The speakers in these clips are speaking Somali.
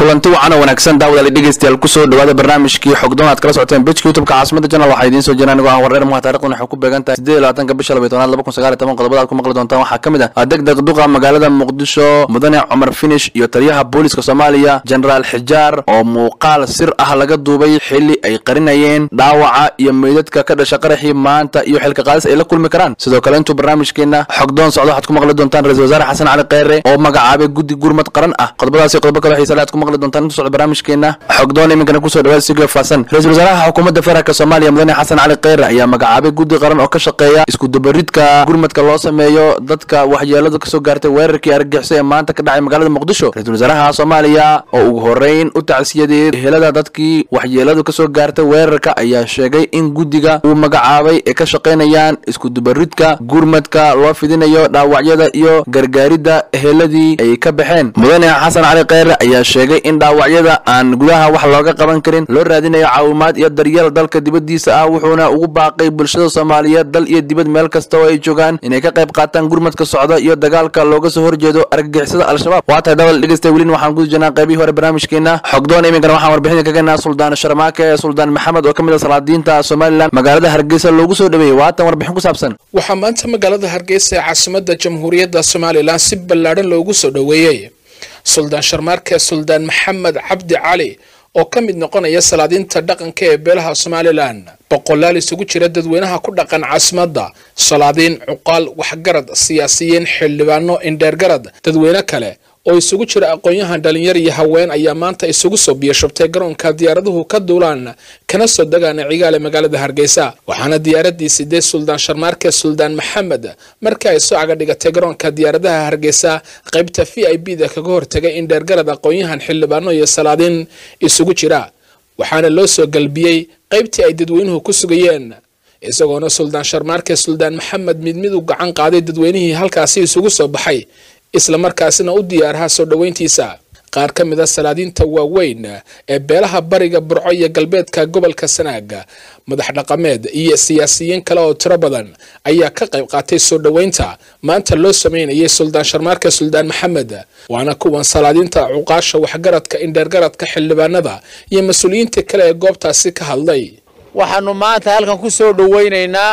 kulanti wacan oo wanaagsan daawadaali dhegeystayaal kusoo dhawaada barnaamijkii xogdoon aad kala socoteen bejka youtubeka caasimada janal waxaa idiin soo jiraan anigoo ah wareer muha taarikhdan waxay ku beegan tahay siddeed iyo labaatanka bisha labaiy tobnaad laba kun sagaal iyo toban qodobada aad ku maqli doontaan waxaa ka mid ah degdeg duqa magaalada muqdisho mudane cumar finish iyo taliyaha booliska soomaaliya jenaraal xijaar oo muuqaal sir ah laga duubay xili ay qarinayeen dhaawaca iyo meydadka ka dhasha qaraxii maanta iyo xilka qaadis ay la kulmi karaan sidoo kale intuu barnaamijkeena xogdoon socdo waxaad ku maqli doontaan ra-isul wasaare xasan cali kheyre oo magacaabay guddi gurmad qaran ah qodobadaas iyo qodobo kale xiisale aad ku maqli doontaan intuu socdo barnaamijkeena xogdoon iminkana kusoo dhawaada sigio faasan ra-isul wasaaraha xukuumadda federaalk soomaaliya mudane xasan cali kheyre ayaa magacaabay guddi qaran oo ka shaqeeya iskudubaridka gurmadka loo sameeyo dadka waxyeeladu kasoo gaartay weerarkii argagixisay ee maanta ka dhacay magaalada muqdisho ra-isul wasaaraha soomaaliya oo ugu horeyn u tacsiyadey helada dadkii waxyeeladu kasoo gaartay weerarka ayaa sheegay in guddiga uu magacaabay ee ka shaqaynayaan iskudubaridka gurmadka loo fidinayo dhaawacyada iyo gargaaridda eheladii ay ka baxeen mudane xasan cali kheyre ayaa sheegay in dhaawacyada aan gudaha wax looga qaban karin loo raadinayo caawimaad iyo daryeel dalka dibaddiisa ah wuxuuna ugu baaqay bulshada soomaaliyeed dal iyo dibad meel kasta oo ay joogaan inay ka qayb qaataan gurmadka socda iyo dagaalka looga soo horjeedo argagixisada al-shabaab waa tahay dhawal dhegeysta welin waxaan guda jirnaa qaybihii hore barnaamijkeena xogdoon iminkana waxaan warbixinka ka gennaa suldaan sharmaake ee suldaan maxamed oo ka mid ah salaadiinta somalilan magaalada hargeysa loogu soo dhaweeyey waatan warbixin ku saabsan waxaa maanta magaalada hargeysa ee caasimada jamhuuriyadda somalilan si ballaadhan loogu soo dhoweeyey suldaan sharmaarke suldaan maxamed cabdi cali oo ka mid noqonaya salaadiinta dhaqanka ee beelaha somalilan boqolaal isugu jira dadweynaha ku dhaqan caasimadda salaadiin cuqaal waxgarad siyaasiyiin xildhibaano indheergarad dadweyne kale oo isugu jira aqoon-yahan dhalinyar iyo haween ayaa maanta isugu soo biyashubtay garoonka diyaaraduhu ka duulaan kana soo degaan cigaale magaalada hargeysa waxaana diyaaradii sidee suldaan sharmaarke suldaan maxamed markii ay soo caga dhigatay garoonka diyaaradaha hargeysa qaybta v i b da kaga hortagay in dheergarad aqoon-yahan xildhibaano iyo salaadiin isugu jira waxaana loo soo galbiyey qaybtii ay dadweynuhu ku sugayeen isagoona suldaan sharmaarke suldaan maxamed mid mid u gacan qaaday dadweynihii halkaasi isugu soo baxay isla markaasina u diyaaraha soo dhoweyntiisa qaar ka mid a salaadiinta waaweyn ee beelaha bariga burco iyo galbeedka gobolka sanaaga madax dhaqameed iyo siyaasiyiin kale oo tiro badan ayaa ka qayb qaatay soo dhoweynta maanta loo sameynayay suldaan sharmaarka suldaan maxamed waana kuwan salaadiinta cuqaasha waxgaradka indheergaradka xildhibaanada iyo mas-uuliyiinta kale ee goobtaasi ka hadlay waxaanu maanta halkan ku soo dhoweynaynaa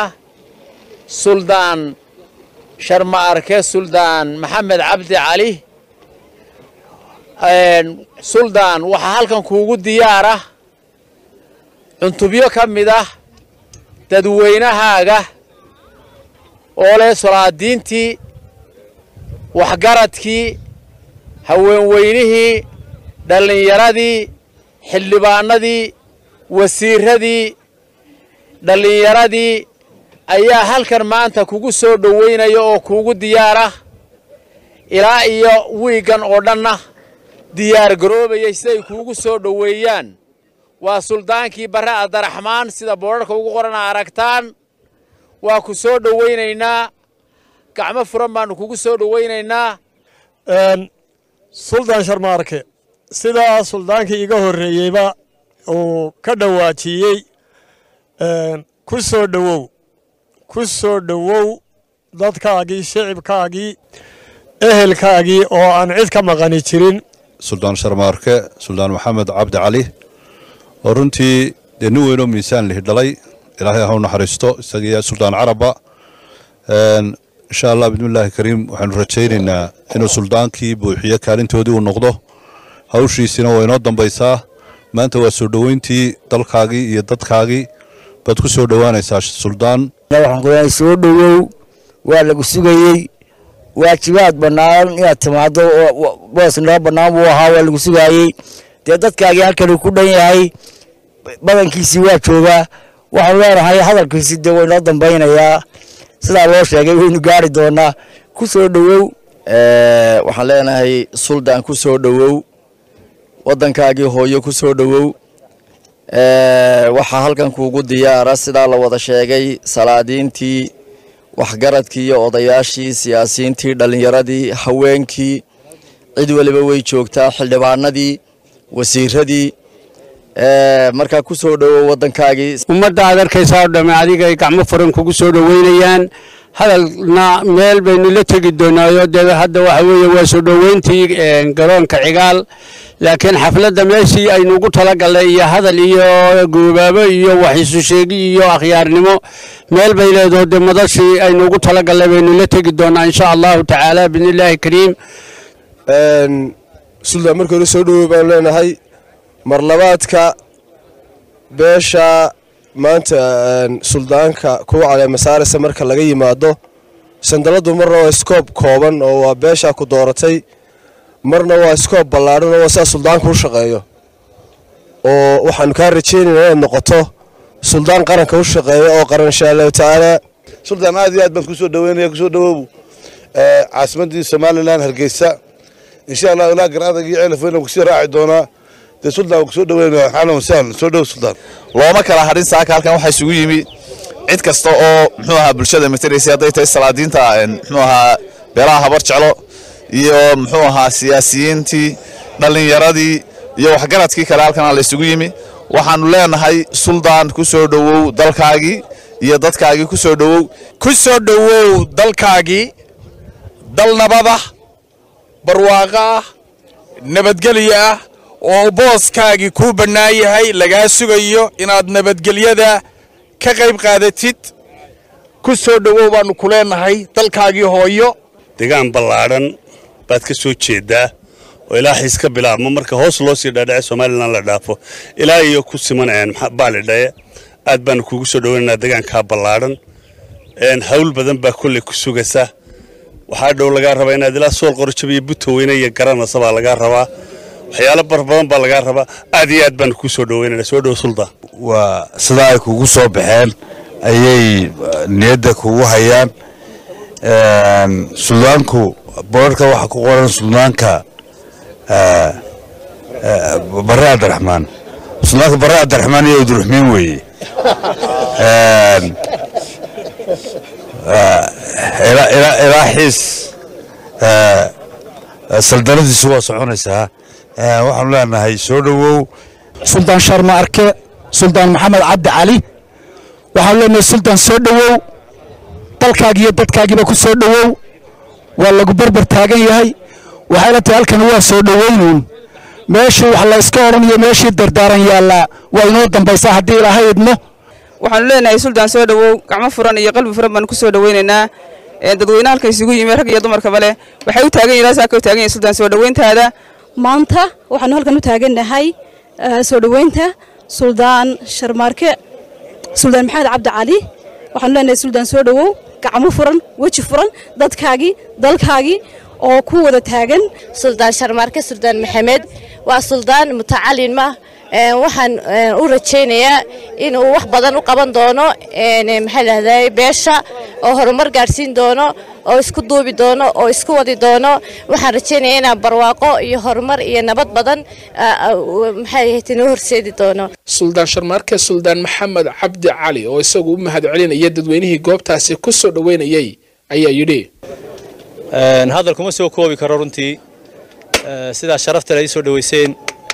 suldaan sharma arke suldaan maxamed cabdi cali suldaan waxaa halkan kuugu diyaar ah cuntubyo ka mid ah dadweynahaaga oo leh solaadiintii waxgaradkii haweenweynihii dhallinyaradii xildhibaanadii wasiiradii dhallinyaradii ayaa halkan maanta kugu soo dhoweynaya oo kuugu diyaar ah ilaa iyo wiiggan oo dhanna diyaar garoobayay siday kuugu soo dhoweeyaan waa suldaankii barre abdaraxmaan sida boodharka ugu qorana aragtaan waa ku soo dhoweynaynaa gacmo furan baannu kugu soo dhoweynaynaa suldaan sharmaarke sidaa suldaankii iga horreeyeyba uu ka dhawaajiyey ku soo dhowow ku soo dhowow dadkaagii shicibkaagii ehelkaagii oo aan cid ka maqani jirin suldaan sharmaarke suldaan maxamed cabdi cali oo runtii dee nin weynoo miisaan lihi dhalay ilaahay ha u naxariisto isagiiyo suldaan carabba insha allah bismillaahi kariim waxaanu rajaynaynaa inuu suldaankii buuxiyo kaalintoodii uu noqdo hawshiisina waa inoo dambaysaa maanta waa soo dhoweyntii dalkaagii iyo dadkaagii baad ku soo dhowaanaysaa suldaan waxaan soo dhowow waa lagu sugayey waajibaad bannaan inaad timaado boos noo bannaan buu ahaa waa lagu sugaayey dee dadkaagii halkani ku dhan yahay badankiisii waa joogaa waxaanu leenahay hadalkiisi dee waynoo dambaynayaa sidaa loo sheegay waynu gaari doonaa ku soo dhowow waxaan leenahay suldaan ku soo dhowow waddankaagii hooyo ku soo dhowow waxaa halkan kuugu diyaara sidaa la wada sheegay salaadiintii waxgaradkii iyo odayaashii siyaasiyiintii dhallinyaradii haweenkii cid waliba way joogtaa xildhibaanadii wasiiradii markaa ku soo dhowow waddankaagii ummadda aad arkaysaa oo dhamme adigay gacmo furan kugu soo dhoweynayaan hadalna meel baynu la tegi doonaayo dee hadda waxa weeye waa soo dhoweyntii garoonka cigaal laakiin xafladda meeshii aynu ugu talagalnay iyo hadal iyo goobaabo iyo wax isu sheegi iyo akhyaarnimo meel bay leedaho dee madashii aynu ugu talagalnay baynu la tegi doonaa insha allahu tacaala biidnillaahi kariim suldaan markii hore soo dhowow baanu leenahay marlabaadka beesha maanta suldaanka kuwa caleemasaaraysa marka laga yimaado sandaladu marna waa iskoob kooban oo waa beeshaa ku dooratay marna waa iskoob ballaadhan oo waa sidaa suldaanku u shaqeeyo oo waxaanu kaa rajaynaynaa inaad noqoto suldaan qaranka u shaqeeya oo qaran insha allahu tacaala suldaan aad iyo aad baan kusoo dhaweynaya kusoo dhawow caasimadii somalilan hargeysa insha allah ilaa garadag iyo ceelaf weyna kusii raaci doonaa dee suldaan kusoo dhaweynaya xaalan wasahlan soo dhow suldaan looma kala hadhin saaka halkan waxaa isugu yimi cid kasta oo muxuu ahaa bulshada materaysay hadday tahay salaadiinta muxuu ahaa beelaha habar jeclo iyo muxuu ahaa siyaasiyiintii dhallinyaradii iyo waxgaradkii kale halkan la isugu yimi waxaanu leenahay suldaan ku soo dhowow dalkaagii iyo dadkaagii ku soo dhowow ku soo dhowow dalkaagii dal nabada barwaaqo ah nabadgelyo ah oo booskaagii kuu bannaan yahay lagaa sugayo inaad nabadgelyada ka qayb qaadatid ku soo dhowow baannu ku leenahay dalkaagii hooyo degaan ballaadhan baad ka soo jeeddaa oo ilaa xiis ka bilaabmo marka hoos loo sii dhaadhace somalilan la dhaafo ilaa iyo ku siman baalidhaye aad baanu kuugu soo dhoweynaynaa degaankaa ballaadhan hawl badan baa kolley ku sugaysa waxaa dhow lagaa rabaa inaad ilaa sool qorjaba iyo butoweyne iyo garanaysa baa lagaa rabaa waxyaalo bar badan baa lagaa rabaa aad iyo aad baanu kuu soo dhoweynayna soo dhow suldaan waa sidaa ay kugu soo baxeen ayay niyadda kugu hayaan suldaanku boorarka waxaa ku qoran suldaanka bare cabdiraxmaan suldaanka bare cabdiraxmaan iyo abdiraxmiin weeye ilaa xiis saldanadiisu waa soconaysaa waxaanu leenahay soo dhowow suldaan sharma arke suldaan maxamed cabdi cali waxaanu leenahay suldaan soo dhowow dalkaagi iyo dadkaagiiba ku soo dhowow waa lagu berber taagan yahay waxayla tahay halkan waa soo dhowaynuun meeshii wax la iska odhanayo meeshii dardaaran yaallaa waa inoo dambaysaa haddii ilaahay idmo waxaanu leenahay suldaan soo dhowow gacmo furan iyo qalbi furan baanu ku soo dhowaynaynaa dadweyne halka isugu yimi rag iyo dumarkaba leh waxay u taagan yihin saaka u taagan yihin suldaan soo dhoweyntaada maanta waxaanu halkan u taagannahay soo dhoweynta suldaan sharmaarke suldaan maxamed cabdi cali waxaanu leenahay suldaan soo dhowow gacmo furan weji furan dadkaagii dalkaagii oo ku wada taagan suldaan sharmaarke suldaan maxamed waa suldaan mutacalin ma waxaan u rajaynayaa inuu wax badan u qaban doono maxaa lahday beesha oo horumar gaadhsiin doono oo isku duubi doono oo isku wadi doono waxaan rajaynayaa inaan barwaaqo iyo horumar iyo nabad badan maxay noo horseedi doono suldaan sharmaarke suldaan maxamed cabdi cali oo isagu u mahad celinaya dadweynihii goobtaasi ku soo dhoweynayay ayaa yidhi hadal kuma soo koobi karo runtii sidaa sharafta le ii soo dhoweyseen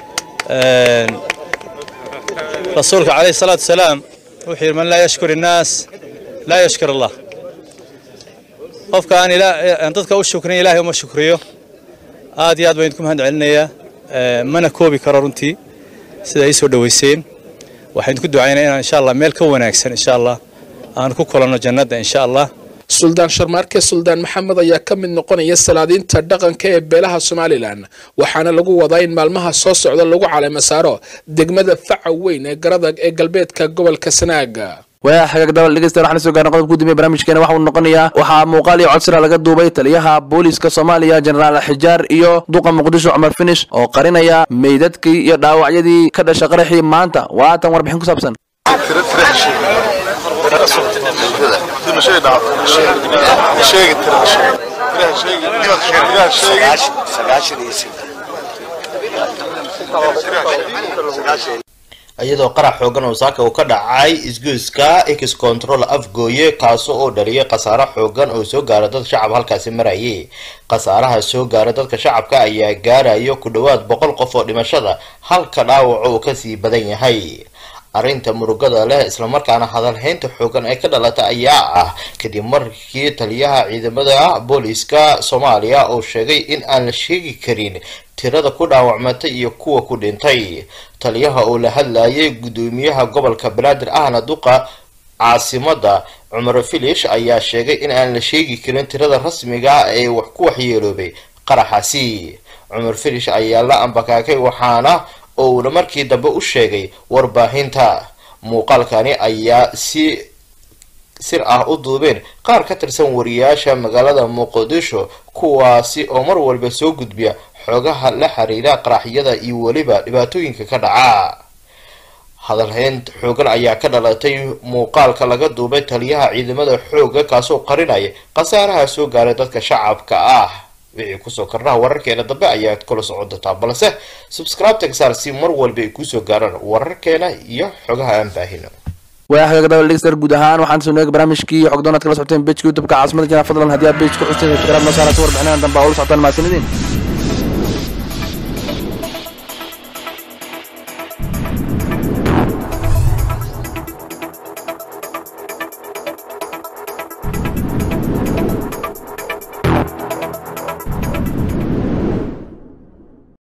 rasuulka calayhi salaatu wasalaam wuxuu yidhi man laa yashkur innaas laa yashkur allah qofka aan aan dadka u shukrin ilaahay uma shukriyo aad iyo aad baan idinku mahad celinayaa mana koobi karo runtii sida ii soo dhoweyseen waxaan idinku ducaynaya inaan insha allah meel ka wanaagsan insha allah aan ku kulanno jannadda insha allah suldaan sharmaarke suldaan maxamed ayaa ka mid noqonaya salaadiinta dhaqanka ee beelaha somalilan waxaana lagu wadaa in maalmaha soo socda lagu caleema saaro degmada faca weyn ee garadag ee galbeedka gobolka sanaaga waa xagaag dabal dhegeystayaal waxaan soo gaarnay qodobka gudoomiye barnaamijkeena waxa uu noqonayaa waxaa muuqaal iyo codsira laga duubay taliyaha booliiska soomaaliya jenaraal xijaar iyo duqa muqdisho cumar finish oo qarinaya meydadkii iyo dhaawacyadii ka dhasha qaraxii maanta waatan warbixin ku saabsan iyadoo qarax xoogan oo saaka uu ka dhacay isgoyska x control afgooye kaasi oo dhaliyay khasaaro xoogan oo soo gaara dad shacab halkaasi marayay khasaaraha soo gaara dadka shacabka ayaa gaarayo ku dhowaad boqol qof oo dhimashada halka dhaawaco uu kasii badan yahay arrinta murugada leh islamarkaana hadalhaynta xoogan ee ka dhalata ayaa ah kadib markii taliyaha ciidamada booliiska soomaaliya oo sheegay in aan la sheegi karin tirada ku dhaawacmatay iyo kuwa ku dhintay taliyaha oo la hadlayay guddoomiyaha gobolka banaadir ahna duqa caasimada cumar filish ayaa sheegay in aan la sheegi karin tirada rasmiga ah ee wax ku waxyeeloobay qaraxaasi cumar filish ayaa la ambakaakay waxaana uuna markii dambe u sheegay warbaahinta muuqaalkani ayaa si sir ah u duubeen qaar ka tirsan wariyaasha magaalada muqdisho kuwaasi oo mar walba soo gudbiya xoogaha la xiriira qaraxyada iyo weliba dhibaatooyinka ka dhaca hadalhayn xoogan ayaa ka dhalatay muuqaalka laga duubay taliyaha ciidamada xooga kaasoo qarinaya khasaaraha soo gaaray dadka shacabka ah wixii kusoo kordhaha wararkeena dambe ayaad kula socon doontaa balse subscribe-ta saar si mar walba ay kusoo gaaraan wararkeena iyo xogaha aan baahino waa xagaga dabal dhegeystayaal guud ahaan waxaan soo nooga barnaamijkii xogdoon aad kala socoteen bejka youtubeka caasimada jana fadlan haddii aad bej ku xusteen subscribe noo saarata warbixinadan dambe aa ula socotaan mahadsanidin